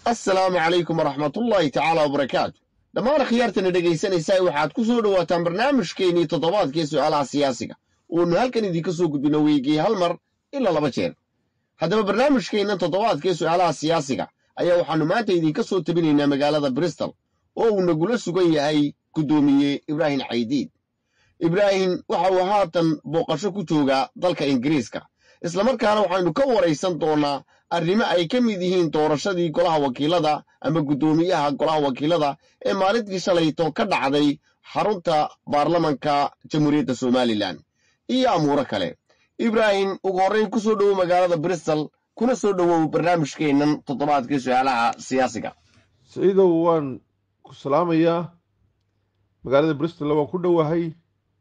assalaamu calaykum waraxmatullaahi tacaala wabarakaatu dhammaan khiyaartana dhegaysanaysaa waxaad ku soo dhowaataan barnaamijkeennii toddobaadkee su'aalaha siyaasiga uunu halkan idinka soo gudbino weygii hal mar ilaa laba jeer haddaba barnaamijkeennan toddobaadkee su'aalaha siyaasiga ayaa waxaannu maanta idinka soo tabinaynaa magaalada bristol oo uu nagula sugan yahay guddoomiye ibraahim caydiid ibraahim waxa uu haatan booqasho ku joogaa dalka ingiriiska islamarkaana waxaynu ka waraysan doonnaa arrimo ay ka mid yihiin doorashadii golaha wakiilada ama guddoomiyaha golaha wakiilada ee maalintii shalayto ka dhacday xarunta baarlamanka jamhuuriyadda somalilan iyo amuuro kale ibraahim ugu horrayn ku soo dhowow magaalada bristol kuna soo dhowow barnaamijkeennan toddobaadkii su-aalaha siyaasiga saciidow waan ku salaamayaa magaalada bristol waan ku dhowahay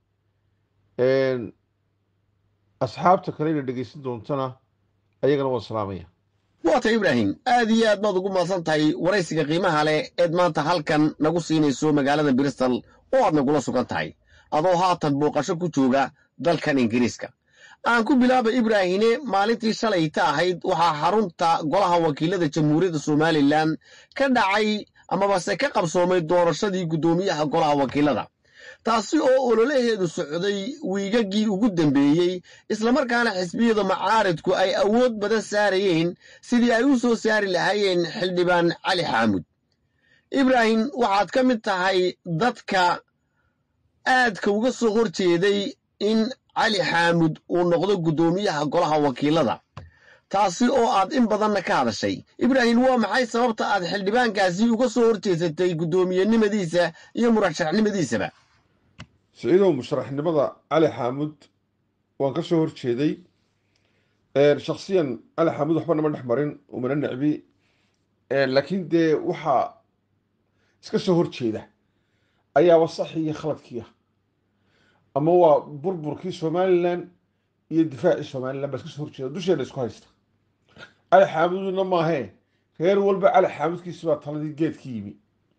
asxaabta kalena dhegaysan doontana ayagana waan salaamaya waata ibraahim aad iyo aad baad ugu mahadsan tahay waraysiga qiimaha leh eed maanta halkan nagu siinayso magaalada bristol oo aad nagula sugan tahay adoo haatan booqasho ku jooga dalkan ingiriiska aan ku bilaaba ibraahine maalintii shalayta ahayd waxaa xarunta golaha wakiilada jamhuuriyadda somalilan ka dhacay amabase ka qabsoomay doorashadii guddoomiyaha golaha wakiilada taasi oo ololaheedu socday wiigagii ugu dambeeyey islamarkaana xisbiyada macaaridku ay awood badan saarayeen sidii ay u soo saari lahaayeen xildhibaan cali xaamud ibraahim waxaad ka mid tahay dadka aadka uga soo hor jeeday in cali xaamud uu noqdo guddoomiyaha golaha wakiilada taasi oo aad in badanna ka hadashay ibraahim waa maxay sababta aad xildhibaankaasi uga soo hor jeesatay guddoomiyenimadiisa iyo murashaxnimadiisaba saciidow musharaxnimada cali xaamud waan ka soo hor jeeday shaksiyan cali xaamud waxba nama dhex marin umana necbi laakiin dee waxaa iska soo hor jeeda ayaaba saxi iyo khaladkiia ama waa burburkii somalilan iyo difaacii somalilan baa iska soo horjeeda dusheena isku haysta cali xaamudna maahee reer walba cali xaamudkiisi baa taladii geedka yimi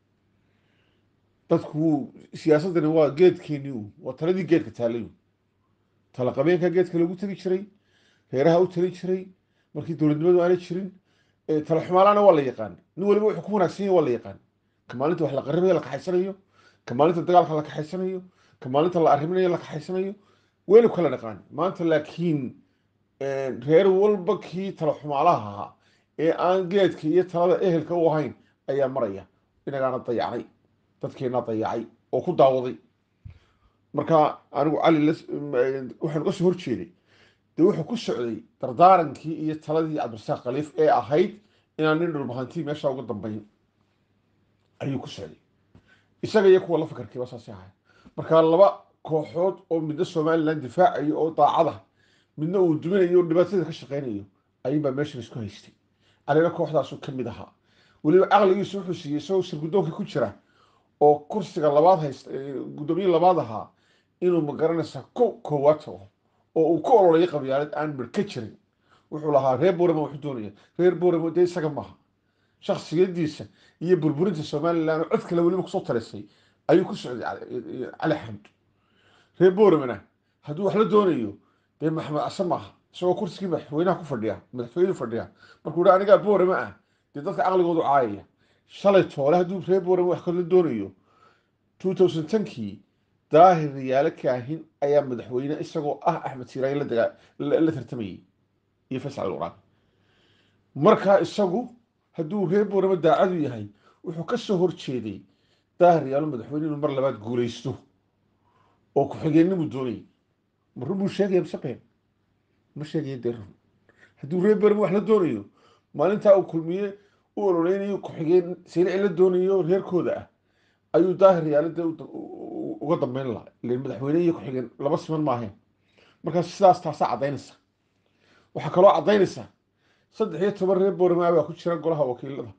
dadku siyaasaddani waa geedkeeni u waa taladii geedka taalay tala qabeenka geedka lagu tegi jiray reeraha u tali jiray markii dowladnimadu aanay jirin tala xumaalaana waa la yaqaan nin waliba wuxuu ku wanaagsan yahy waa la yaqaan ka maalinta wax la qaribaya la kaxaysanayo ka maalinta dagaalka la kaxaysanayo ka maalinta la arriminayo la kaxaysanayo waynu kala dhaqaan maanta laakiin reer walba kii tala xumaalaha ahaa ee aan geedka iyo talada ehelka u ahayn ayaa maraya inagaana dayacnay dadkeennaa dayacay oo ku daawaday marka anigu cali waxaan uga soo hor jeeday dee wuxuu ku socday dardaarankii iyo taladii cabdirasaaq khaliif ee ahayd inaan nin dhulbahantii meesha uga dambayn ayuu ku socday isaga iyo kuwa la fakarkiiba saasi ahay marka laba kooxood oo midna somalilan difaacayo oo daacada midna uu duminayo o dhibaatada ka shaqeynayo ayuunbaa meeshan isku haystay calina kooxdaasu ka mid ahaa weliba caqligiisu wuxuu siiyey isagoo sirguddoonka ku jira oo kursiga labaad haysta guddoomiye labaad ahaa inuu magaranaysaa ko koowaad tago oo uu ka ololaya qabyaalad aan mir ka jirin wuxuu lahaa reer borama wuxuu doonaya reer borama dee isaga maaha shaksiyadiisa iyo burburinta somalilan oo cod kale weliba kusoo talisay ayuu ku socday cali xamd reer boramana hadduu wax la doonayo dee maxamed case maaha isagoo kursigii madaxweynaha ku fadhiya madaxweynu fadhiya markuu dha anigaa borama ah dee dadka caqligoodu caayaya shalay toole hadduu reer borama wax kala doonayo two thousand tenkii daahir riyaalo kaahin ayaa madaxweyne isagoo ah axmed siiraaye la tartamayay iyo faysal alquraan markaa isagu hadduu reer borama daacadu yahay wuxuu ka soo hor jeeday daahir riyaalo madaxweyne inuu mar labaad guulaysto oo ku-xigeennimu doonayay ma run buu sheegaya mise been ma sheegaya dee run hadduu reer borama wax la doonayo maalintaa uu kulmiye u ololeynayo ku-xigeen sarici la doonayo reerkooda ah ayuu daahir yaalada uga dambeyn lahaa ilan madaxweyne iyo ku-xigeen laba siman maaheen markaa sidaas taasaa caddaynaysa waxaa kaloo caddaynaysa saddex iyo toban reer boorama baa ku jira golaha wakiilada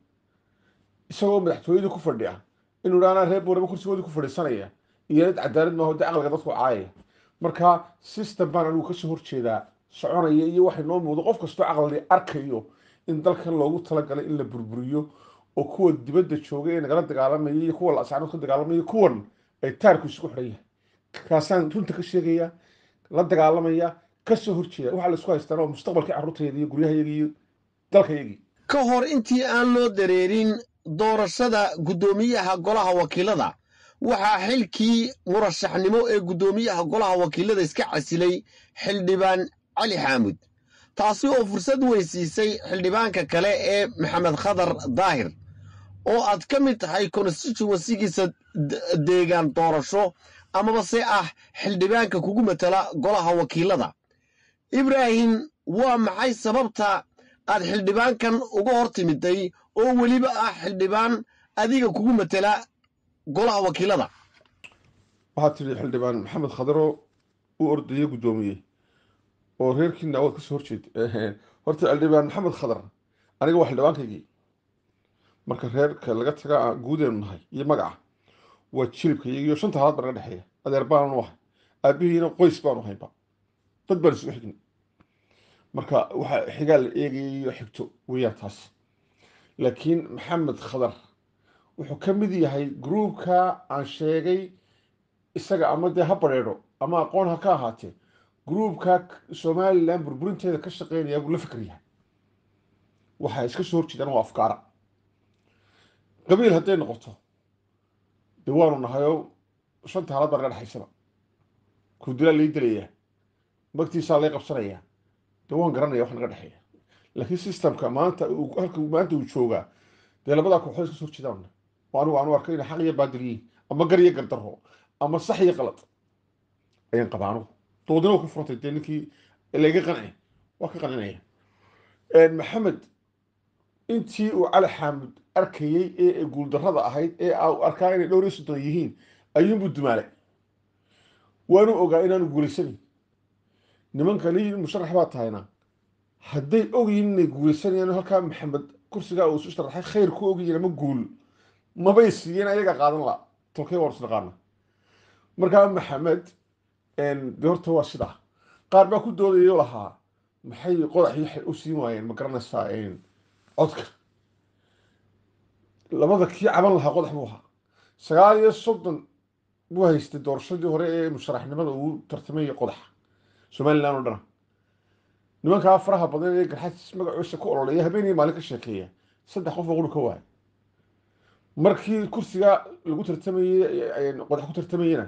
isagoo madaxtooyada ku fadhiya inuu dhaanaa reer boorama kursigoodii ku fadhiisanaya iyo nid cadaalad maaho dee caqliga dadku caayaya markaa system baan anigu kasoo horjeedaa soconaya iyo waxay noo muuqdo qof kastoo caqli arkayo in dalkan loogu talagalay in la burburiyo oo kuwa dibadda jooga ee nagala dagaalamaya iyo kuwa laasacnood ka dagaalamaya kuwan ay taarku isugu xidhan yahay kaasaan runta ka sheegaya la dagaalamaya kasoo horjeeda waxaa la isku haystaan oo mustaqbalkii carruurtayda iyo guryahayagii iyo dalkayagii ka hor intii aan loo dareerin doorashada guddoomiyaha golaha wakiilada waxaa xilkii murashaxnimo ee guddoomiyaha golaha wakiilada iska casilay xildhibaan cali xaamud taasi oo fursad weysiisay xildhibaanka kale ee maxamed khadar daahir oo aad ka mid tahay constituensigiisa deegaan doorasho amaba se ah xildhibaanka kugu matala golaha wakiilada ibraahim waa maxay sababta aad xildhibaankan uga hor timiday oo weliba ah xildhibaan adiga kugu matala golaha wakiilada waxaad tidhi xildhibaan maxamed khadaro u ordaya guddoomiye oo reerkiina awood kasoo horjeed horta xildhibaan maxamed khadar aniga waa xildhibaankaygii marka reerka laga taga guudeenu nahay iyo magaca waa jilibka iyagiyo shanta halaad baa naga dhexeeya adeer baanu ahay aabihiina qoys baanu haynba dad baan isugu xignay marka waxaa xigaa la eegayayo xigto weeyaan taas laakiin maxamed khadar wuxuu ka mid yahay gruubka aan sheegay isaga ama dee ha bareedho ama aqoon ha ka ahaatee gruubka somalilan burburinteeda ka shaqeynaya buu la fikr yahay waxaa iska soo horjeedaan waa afkaara qabiil hadday noqoto dee waanu nahayoo shanta halaad baa naga dhexaysaba kurdilaa lai delayaa magtiisaa lay qabsanayaa dee waan garanaya wax naga dhexeeya laakiin systemka maanta halka maanta uu joogaa dee labadaa kooxood iska soo horjeedaan oo anigu aanu arkay inay xaq iyo baadil yihiin ama gar iyo gardarro ama sax iyo qalad ayaan qabaa anugu doodina ku furantay dee ninkii layga qanci waa ka qancinaya maxamed intii uu cali xaamud arkayey ee guuldarrada ahayd ee arkaa inay dhowr iyo soddon yihiin ayuunbuu dumaalay waanu ogaa inaanu guulaysanin nimankani musharax baa tahayna hadday ogyihiin inay guulaysanayaan halkaa maxamed kursigaa uu isu sharaxay khayr ku ogyihiin ama guul mabay siiyeen ayaga qaadan la tolkay waan isnaqaana markaa maxamed de horta waa sidaa qaar baa ku doodayo lahaa maxay qodaxii waxay u siin waayeen ma garanaysaa codka labada kii caban lahaa qodax buu ahaa sagaal iyo soddon buu haystay doorashadii hore ee musharaxnimada uu tartamaya qodaxa somalilan oo dhana nimankaa faraha badan ee garxaadis magacoisa ku ololeeya habeenii maalin ka sheekeeya saddex qof baa quri ka waaya markii kursiga lagu tartamayey qodax ku tartamayena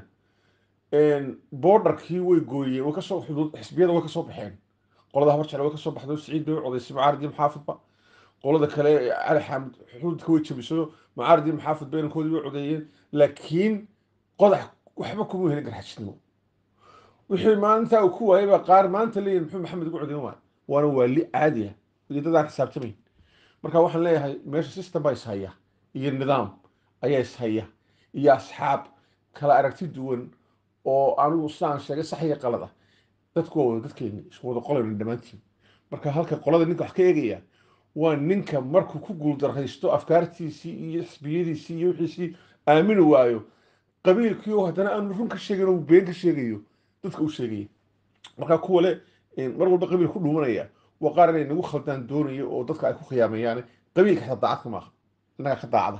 borderkii way gooyeen way kasoo xuduud xisbiyada way kasoo baxeen qolada habar jecel way kasoo baxdo siciid bay u codaysay mucaaridi maxaafidba qolada kale cali xaamid xuduudka way jabiso mucaaridi maxaafid baynankoodii way codeeyeen laakiin qodax waxba kuma helin garxajisnimo wixii maalintaa uu ku waayay baa qaar maanta leeyihin muxuu maxamed ugu codeyn waay waana waali caadi ah iyo dadaan xisaabtamayn marka waxaan leeyahay meesha system baa ishaya iyo nidaam ayaa ishaya iyo asxaab kala aragti duwan oo anigu sidaan sheegay sax iyo qalad ah dadku waa wada dadkeeni isku wada qolayna dhammaantiin marka halka qolada ninka wax ka eegaya waa ninka markuu ku guuldarraysto afkaartiisii iyo xisbiyadiisii iyo wixiisii aamini waayo qabiilkii oo haddana aanu run ka sheegin oo been ka sheegayo dadka u sheegaya marka kuwa le mar walba qabiil ku dhuumanaya waa qaar inay nagu khaldaan doonayo oo dadka ay ku khiyaameeyaan qabiilka xitaa daacadka maaha innaga ka daacada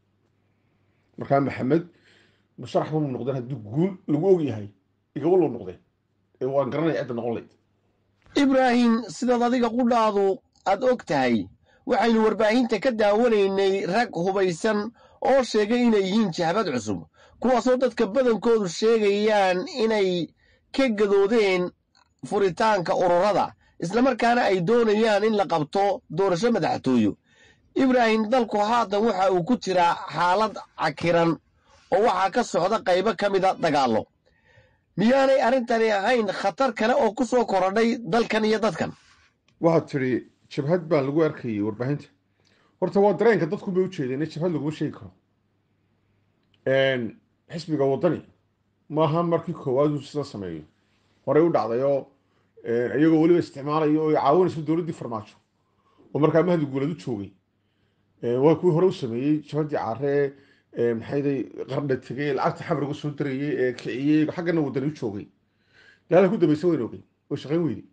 markaa maxamed musharax ma noqdeen haddii guul lagu og yahay igaba loo noqdeen ee waan garanaya cidda noqon layd ibraahim sidaad adiga qudhaadu aad og tahay waxaynu warbaahinta ka daawanaynay rag hubaysan oo sheegay inay yihiin jahbad cusub kuwaasoo dadka badankoodu sheegayaan inay ka gadoodeen furitaanka ururada islamarkaana ay doonayaan in la qabto doorasho madaxtooyo ibraahim dalku haatan waxa uu ku jiraa xaalad cakiran oo waxaa ka socda qaybo ka mida dagaallo miyaanay arrintani ahayn khatar kale oo ku soo korodhay dalkan iyo dadkan waxaad tidhi jabhad baa lagu arkayay warbaahinta horta waa dareenka dadku bay u jeedeen in jabhad laguma sheegi karo xisbiga waddani maaha markii koowaad uu sida sameeyo horey u dhacday oo iyagoo weliba isticmaalayo oo caawinayso dowladdii farmaajo oo markaa mahdi guulad u joogay waa kuwii hore u sameeyey jabhaddii caare ee maxayday qardha tegay lacagta xamriga soo darayey ee kiciyey xaggana waddani u joogay daalka ku dambaysa wayn ogey oo shaqayn weyday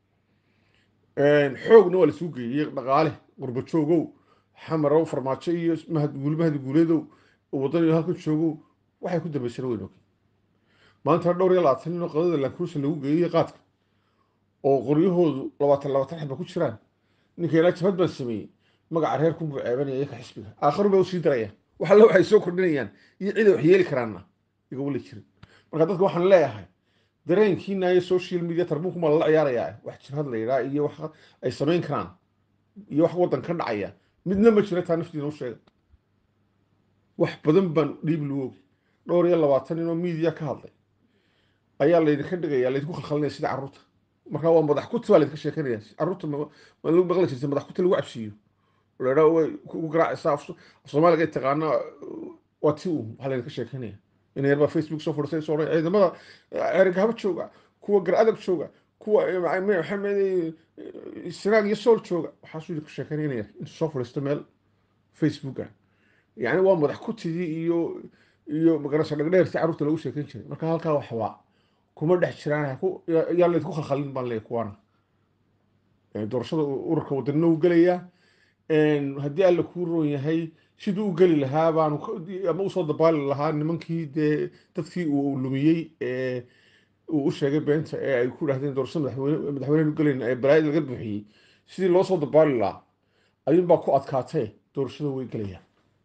xoogna waa lasuu geeyey dhaqaale qurba joogow xamarow farmaajo iyo mahad guul mahdi guuleedow waddani halkan joogow waxay ku dambaysana wayn ogey maanta dhowr iyo labaatan nin oo qadada laankuusa lagu geeyey qaadka oo qoryahoodu labaatan labaatan xaba ku jiraan ninka ilaa jabhad baan sameeyey magaca reerkunbuu ceebanaya iyo ka xisbiga aakharu bay usii darayaan wax alle waxay soo kordhinayaan iyo ciday wax yeeli karaanna iga wali jirin marka dadka waxaan leeyahay dareenkiina iyo social media tarbuunkuma lala ciyaarayaa wax jirhad la yidhaa iyo wax ay samayn karaan iyo wax waddan ka dhacaya midna ma jira taa naftiina u sheega wax badan baan dhiib lu ogi dhowr iyo labaatan inoo media ka hadlay ayaa laydinka dhigaya laydinku khalkhalinaya sida carruurta markaa waa madax kuti baa laydinka sheekanaya carruurta ma lagu maqli jirta madax kuti lagu cabsiiyo ladhaa way ku garaacaysaa af soomaaliga ay taqaana waa ti uu waxaa laydinka sheekanaya in yarbaa facebook soo fadhisay soo odhan ciidamada erega haba jooga kuwa gar adag jooga kuwa maxamed sinaag iyo sool jooga waxaasuu idinka sheekanaya in yar intuu soo fadhiisto meel facebooka yani waa madax kutidii iyo iyo magarasha dhagdheertii carruurta lagu sheekan jiray marka halkaa waxbaa kuma dhex jiraan yaa laydinku khalkhalin baan leeyahy kuwaana doorashada ururka wadanina u gelayaa haddii alla kuu roon yahay siduu u geli lahaa baanu ama usoo dabaali lahaa nimankii dee dadkii uu lumiyey ee uu u sheegay beenta ee ay ku dhahdeen doorashada madaxweyne madaxweynehan u gelayn ee balaayada laga buuxiyey sidii loo soo dabaali lahaa ayuunbaa ku adkaatee doorashada way gelayaan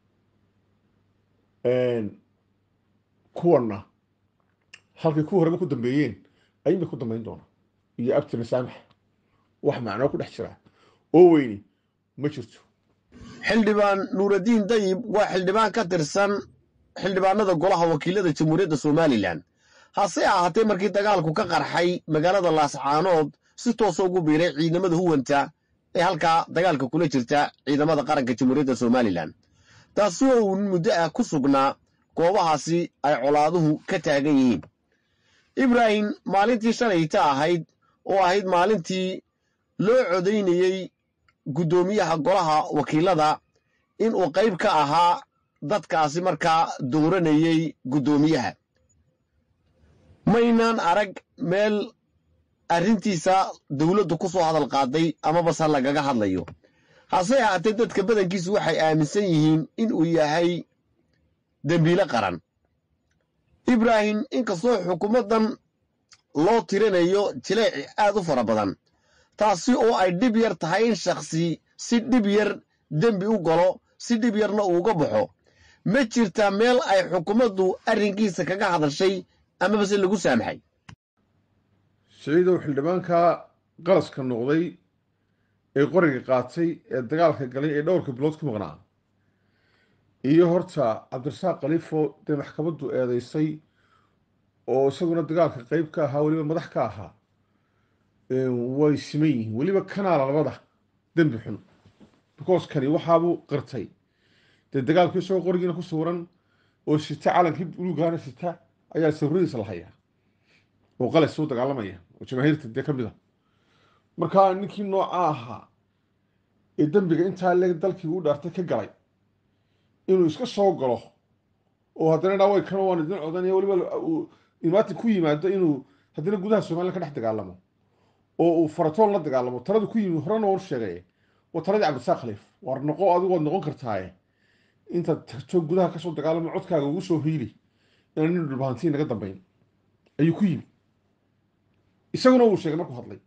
kuwanna halkay ku horeba ku dambeeyeen ayuun bay ku dambeyn doonaa iyo abti masaamax wax macnoo ku dhex jira oo weyni ma jirto xildhibaan nuuraddiin dayib waa xildhibaan ka tirsan xildhibaanada golaha wakiilada jamhuuriyadda somalilan hase ahaatee markii dagaalku ka qarxay magaalada laascaanood si toosa ugu biiray ciidamada huwanta ee halkaa dagaalka kula jirta ciidamada qaranka jamhuuriyadda somalilan taasi oo uu muddo ah ku sugnaa goobahaasi ay colaaduhu ka taagan yihiin ibraahim maalintii shalayta ahayd oo ahayd maalintii loo codaynayey guddoomiyaha golaha wakiilada inuu qayb ka ahaa dadkaasi markaa dooranayey guddoomiyaha maynaan arag meel arrintiisa dowladdu ku soo hadal qaaday amabase lagaga hadlayo hase ahaatee dadka badankiisu waxay aaminsan yihiin inuu yahay dembiile qaran ibraahim inkastoo xukuumaddan loo tirinayo jileeci aad u fara badan taasi oo ay dhib yar tahay in shakhsi si dhib yar dembi u galo si dhib yarna uuga baxo ma jirtaa meel ay xukuumaddu arrinkiisa kaga hadashay amabase lagu saamaxay siciidow xildhibaanka qalaska noqday ee qoriga qaatay ee dagaalka galay ee dhowrka bilood ku maqnaa iyo horta cabdirasaaq khaliifo dee maxkamaddu eedeysay oo isaguna dagaalka qeyb ka ahaa weliba madax ka ahaa way siman yihiin weliba kanaala labada dembi xun because kani waxaabuu qirtay dee dagaalku isagoo qorigiina ku sawiran oo sita calankii buluugana sita ayaa sawiradiisa la hayaa oo qalas u dagaalamaya oo jamaahiirta dee ka mid a markaa ninkii nooca ahaa ee dembiga intaa leeg dalkii u dhaartay ka galay inuu iska soo galo oo haddana dhaa way kana waan idin codanaya weliba imaatin ku yimaado inuu haddana gudaha somalilan ka dhex dagaalamo oo uu faratoon la dagaalamo talada ku yimid horena waan sheegay waa taladii cabdisaaq khaliif waar noqo adigu waad noqon kartaaye intaad tagto gudaha kasoo dagaalamo codkaaga ugu soo hiili inaan nin dhulbahantiin naga dambayn ayuu ku yimi isaguna wuu sheegay markuu hadlay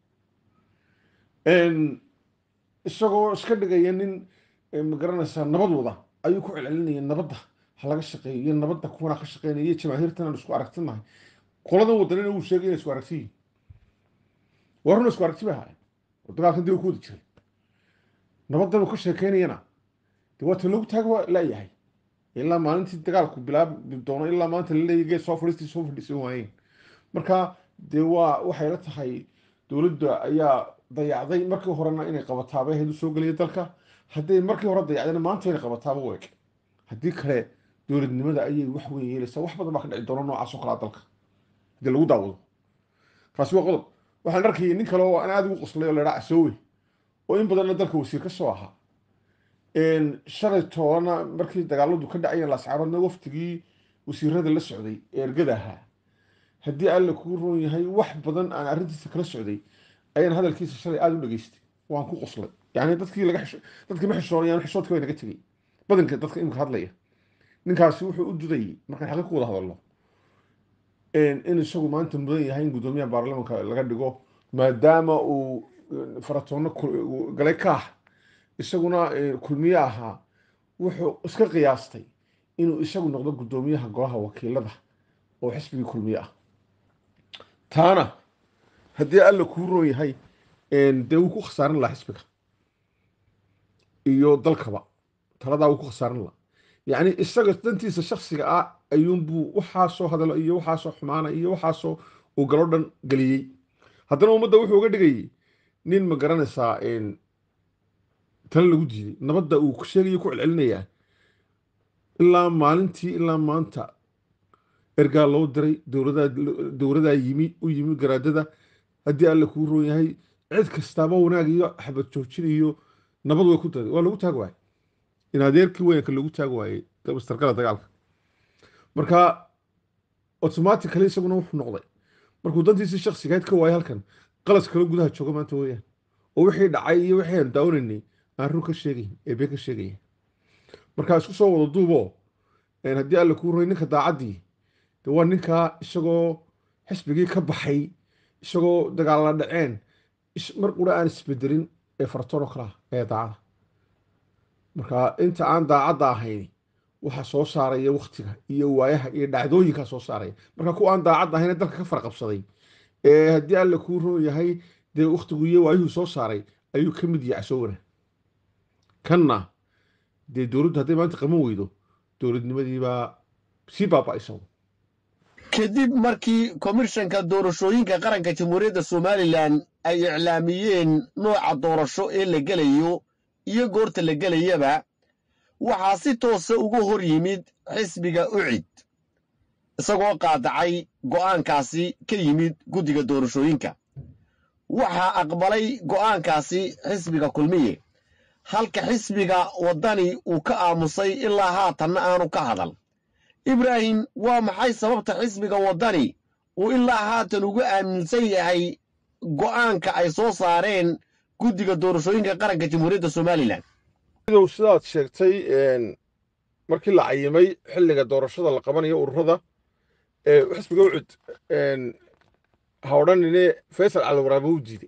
isagoo iska dhigaya nin magaranaysaa nabad wada ayuu ku celcelinaya nabadda ha laga shaqeeyo iyo nabadda kuwanaa ka shaqeynaya iyo jamaahiirtan aan isku aragtinahay qoladan wadanina wuu sheegay inay isku aragti yihin waa runa isku aragti bay ahaayeen oo dagaalkan dib u ku wadi jiray nabaddan uu ka sheekeynayana dee waa ta loogu taaga laayahay ilaa maalintii dagaalku bilaabi doono ilaa maanta laleeyahy geed soo fadhiistii soo fadhiisan waayeen marka dee waa waxay la tahay dowladda ayaa dayacday markii horena inay qabataabay ahayd u soo gelaya dalka hadday markii hore dayacdayna maanta inay qabataaba u eg haddii kale dowladnimada ayay wax weyn yeelaysaa wax badan baa ka dhici doona noocaas oo kalaa dalka haddii lagu daawado kaasi waa qodob waxaan arkayay nin kale oo aan aada ugu qoslay oo laydhaa casoowe oo in badanna dalka wasiir ka soo ahaa shalay toolana markii dagaaladu ka dhacayeen laascaaroodna waftigii wasiirada la socday ee ergada ahaa haddii alla kuu roon yahay wax badan aan arrintiisa kala socday ayaan hadalkiisa shalay aada u dhageystay waan ku qoslay yani dadkii laga dadkii ma xishoonayaan xishoodka bay naga tegey badanka dadka imika hadlaya ninkaasi wuxuu u dudayay markaan xaqi ku wada hadalno in isagu maanta mudan yahay in guddoomiyaha baarlamanka laga dhigo maadaama uu faratoonno galay kaah isaguna kulmiye ahaa wuxuu iska qiyaastay inuu isagu noqdo guddoomiyaha golaha wakiilada oo xisbigii kulmiye ah taana haddii alla kuu roon yahay dee wuu ku khasaarin lahaa xisbiga iyo dalkaba taladaa wuu ku khasaarin lahaa yacni isaga dantiisa shaksiga ah ayuunbuu waxaasoo hadalo iyo waxaasoo xumaana iyo waxaasoo uu galo dhan geliyey haddana ummadda wuxuu uga dhigayay nin ma garanaysaa tale lagu diiday nabadda uu sheegayo ku celcelinayaa ilaa maalintii ilaa maanta ergaa loo diray dowladaa dowladaa yimi u yimi garaadada haddii alle kuu roon yahay cid kastaaba wanaag iyo xabad joojin iyo nabad way ku daday waa lagu taag waayey in adeerkii weynka lagu taag waayey mastarkala dagaalka marka automatically isaguna wuxuu noqday markuu dantiisii shaksigayd ka waayay halkan qalas kale gudaha jooga maanta weeyaan oo wixii dhacay iyo wixii aan daawanaynay aan run ka sheegayn ee been ka sheegaya marka isku soo wada duuboo haddii alle kuu roy ninka daacaddii de waa ninkaa isagoo xisbigii ka baxay isagoo dagaalla dhaceen mar qura aan isbedelin ee fartoon oo kale ah ee daacada marka inta aan daacadda ahayn waxa soo saaraya waktiga iyo waayaha iyo dhacdooyinkaa soo saaraya marka kuwa aan daacadda ahayn dalka ka farqabsaday ee haddii alle kuu roon yahay dee waktigu iyo waayuhu soo saaray ayuu ka mid yahay soo wana kanna dee dowladdu hadday maanta qaban weydo dowladnimadiibaa sii baaba'aysa kadib markii komishanka doorashooyinka qaranka jamhuuriyadda somalilan ay iclaamiyeen nooca doorasho ee la gelayo iyo goorta la gelayaba waxaa si toosa uga hor yimid xisbiga ucid isagoo qaadacay go'aankaasi ka yimid guddiga doorashooyinka waxaa aqbalay go'aankaasi xisbiga kulmiye halka xisbiga waddani uu ka aamusay ilaa haatanna aanu ka hadal ibraahim waa maxay sababta xisbiga waddani uu ilaa haatan ugu aaminsan yahay go'aanka ay soo saareen guddiga doorashooyinka qaranka jamhuuriyadda somalilan idow sidaad sheegtay markii la cayimay xilliga doorashada la qabanayo ururada xisbiga ucud ha odhanine faysal caliwaraabe u diiday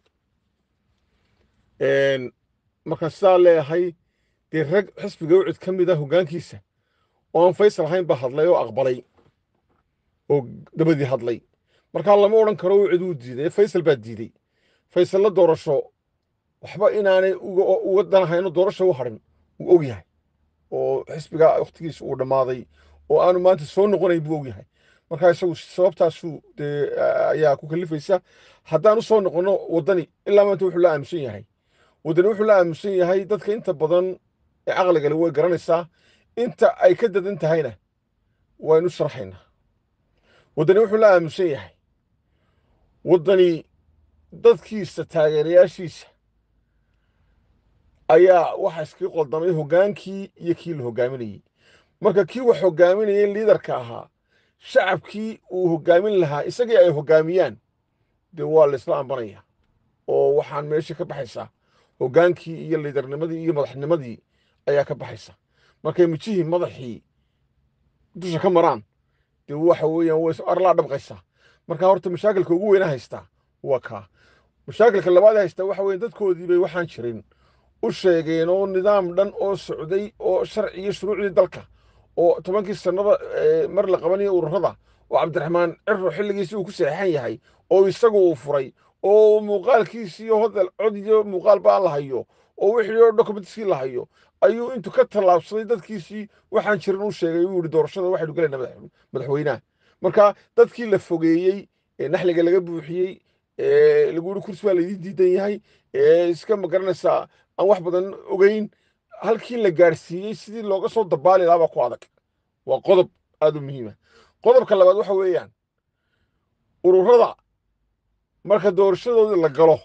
markaan sidaa leeyahay dee rag xisbiga ucud ka mid a hoggaankiisa oo aan faysal ahayn baa hadlay oo aqbalay oo dabadii hadlay markaa lama odhan karo ucud wuu diiday faysal baa diiday faysalla doorasho waxba inaanay uga danahayno doorasha u hadhin wuu og yahay oo xisbiga wakhtigiisa uu dhammaaday oo aanu maanta soo noqonayn buu og yahay markaa isagu sababtaasuu dee ayaa ku kalifaysa haddaan u soo noqonno waddani ilaa maanta wuxuu la aaminsan yahay waddani wuxuu la aaminsan yahay dadka inta badan ee caqligale way garanaysaa inta ay ka dadan tahayna waynu sharaxaynaa waddani wuxuu la aaminsan yahay waddani dadkiisa taageerayaashiisa ayaa waxa iskaga qoldamay hoggaankii iyo kii la hoggaaminayey marka kii wax hoggaaminayay liidarka ahaa shacabkii uu hoggaamin lahaa isagii ay hoggaamiyaan dee waa la isla ambanaya oo waxaan meesha ka baxaysaa hoggaankii iyo liidarnimadii iyo madaxnimadii ayaa ka baxaysa markay mijihii madaxii dusha ka maraan dee waxa weeyaan way arlaa dhabqaysaa marka horta mashaakilka ugu weyna haystaa waa kaa mashaakilka labaad haystaa waxa weeye dadkoodii bay waxaan jirin u sheegeen oo nidaam dhan oo socday oo sharci iyo shuruucdii dalka oo tobankii sannada mar la qabanayo ururada oo cabdiraxmaan ciro xilligiisii uu ku saxeexan yahay oo isagu uu furay oo muuqaalkiisii hodal cod iyo muuqaal baa la hayo oo wixii oo dokumentskii la hayo ayuu intuu ka tallaabsaday dadkiisii waxaan jirin u sheegay uu yihi doorashada waxaynu gelaynaa madaxweynaha marka dadkii la fogeeyey ee naxliga laga buuxiyey ee lagu yihi kursi baa laydin diidan yahay ee iska magaranaysaa aan wax badan ogeyn halkii la gaadhsiiyey sidii looga soo dabaali lahaa baa ku adag waa qodob aad u muhiima qodobka labaad waxa weeyaan ururada marka doorashadoodii la galo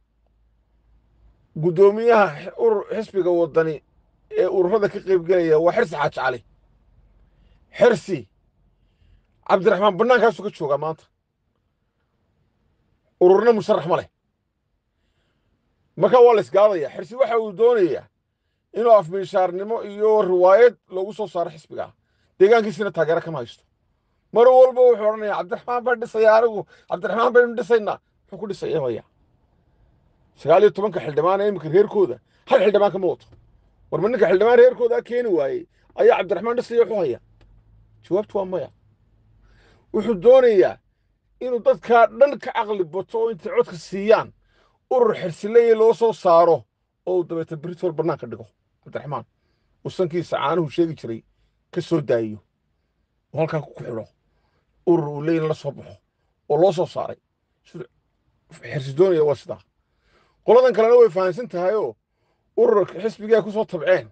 guddoomiyaha urur xisbiga waddani ee ururada ka qaybgelaya waa xirsi xaaji cali xirsi cabdiraxmaan bannaankaasuu ka joogaa maanta ururna musharax ma leh markaa waa la isgaadaya xirsi waxa uu doonayaa inuu afmiishaarnimo iyo riwaayad loogu soo saaro xisbigaa deegaankiisina taageero kama haysto mar walba wuxuu odhanayaa cabdiraxmaan baan dhisaya anigu cabdiraxmaan baynu dhisaynaa muxuu ku dhisaya maya sagaal iyo tobanka xildhibaan ee iminka reerkooda hal xildhibaan kama wato war ma ninka xildhibaan reerkoodaa keeni waayey ayaa cabdiraxmaan dhisaya wuxuu haya jawaabtu waa maya wuxuu doonayaa inuu dadkaa dhan ka caqli bato oo intay codka siiyaan urur xirsileye loo soo saaro oo uu dabeeta britol bannaanka dhigo cabdiraxmaan uu sankiisa caanuhu sheegi jiray ka soo daayiyo oo halkaa ku xidho urur uu leeyna la soo baxo oo loo soo saaray xirsi doonaya waa sidaa qoladan kalena way fahamsan tahayoo ururka xisbigaa ku soo tabceen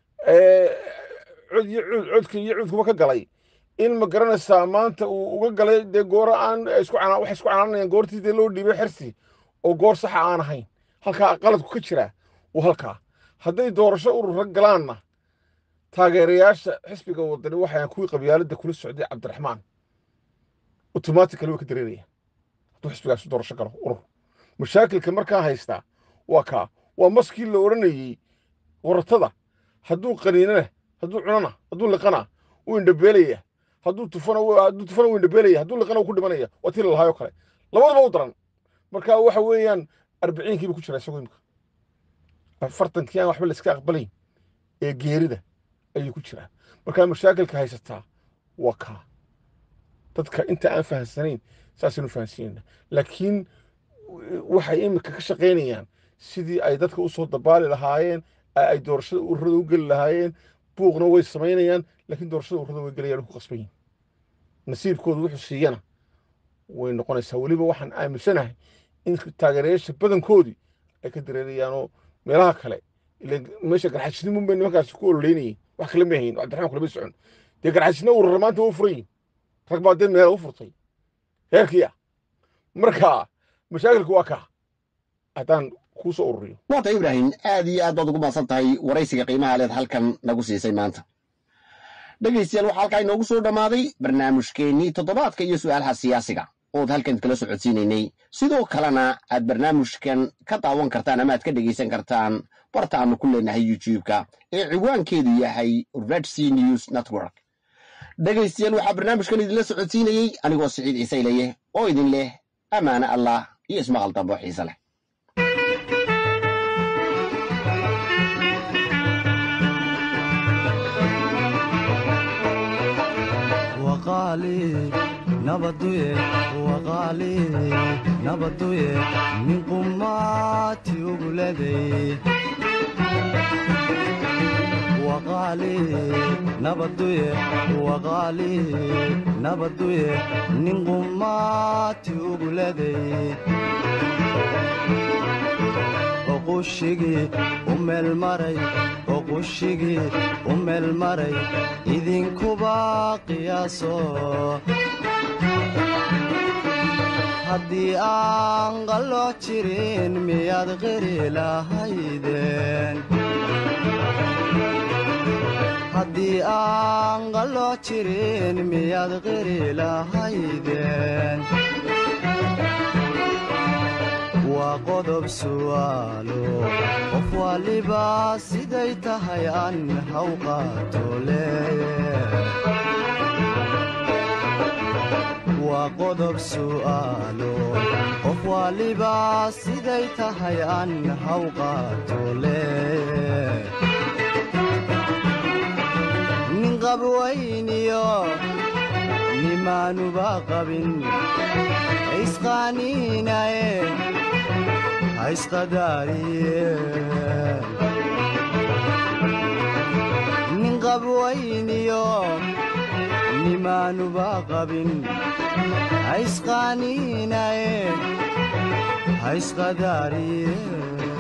cod iyo cuud codka iyo cuudkuba ka galay in ma garanaysaa maanta uu uga galay dee gooro aan isku waxay isku canaanayaan goortii dee loo dhiibay xirsi oo goor saxa aan ahayn halkaa qaladku ka jiraa waa halkaa hadday doorasho urura galaanna taageerayaasha xisbiga wadani waxay kuwii qabyaaladda kula socday cabdiraxmaan automatically way ka dareerayaan hadduu xisbigaasi doorasho galo urur mashaakilka markaa haystaa waa kaa waa maskii la odhanayey waratada hadduu qaniinana hadduu cunana hadduu liqana wuu indhabeelaya hadduu tufana hadduu tufana wuu indhabeelaya hadduu liqana wuu ku dhimanaya waa tii lalahaayoo kale labadaba u daran marka waxa weeyaan arbiciinkiiba ku jira isagoo imika afartankii aan waxba la iska aqbalayn ee geerida ayuu ku jiraa markaa mashaakilka haysataa waa kaa dadka inta aan fahamsanayn saasaynu fahamsanayna laakiin waxay imika ka shaqaynayaan sidii ay dadka u soo dabaali lahaayeen ay doorashada ururada u geli lahaayeen buuqna way samaynayaan laakiin doorashada ururada way gelayaan ku qasban yihin nasiibkoodu wuxuu siiyana way noqonaysaa weliba waxaan aaminsanahay in taageerayaasha badankoodii ay ka dareerayaanoo meelaha kale meesha garxajisnimun bay nimankaasi ku ololeynayeen wax kale ma hayn cabdiraxmaan kulama socon dee garxajisna urura maanta waa u furan yihin rag baa dee meela u furtay heerkii ah marka mashaakilku waa kaa haddaan kuu soo ururiyo waata ibraahim aad iyo aad baad ugu maadsan tahay waraysiga qiimaha leed halkan nagu siisay maanta dhegaystayaal waxaa halkaa inoogu soo dhammaaday barnaamijkeennii toddobaadka iyo su'aalaha siyaasiga ood halkan kala socodsiinaynay sidoo kalena aad barnaamijkan ka daawan kartaan ama aad ka dhegaysan kartaan barta aanu ku leenahay youtube-ka ee ciwaankeedu yahay red c news network dhegaystayaal waxaa barnaamijkan idinla socodsiinayey anigoo siciid ciise ilaye oo idin leh ammaane allah iyo ismaqal dambo xiise leh nabaduye waqaali nabaduye nin qumaati uguleday waqaali nabaduye waqaali nabaduye nin qumaati uguleday oqushigii u meelmaray oqushigii u meelmaray idinkuba qiyaaso haddii aan qallo jirin miyaad qiri lahaydeen haddii aan qallo jirin miyaad qiri lahaydeen waa qodob su'aalo qof waliba siday tahay an haw qaato leeye waa qodob su'aalo qof waliba siday tahay an haw qaato leeye nin qabwayniyo nimaanuba qabin isqaaniinaye haisqadaariye nin qabwayniyo nimaanuba qabin haisqaaniinaye haisqadaariye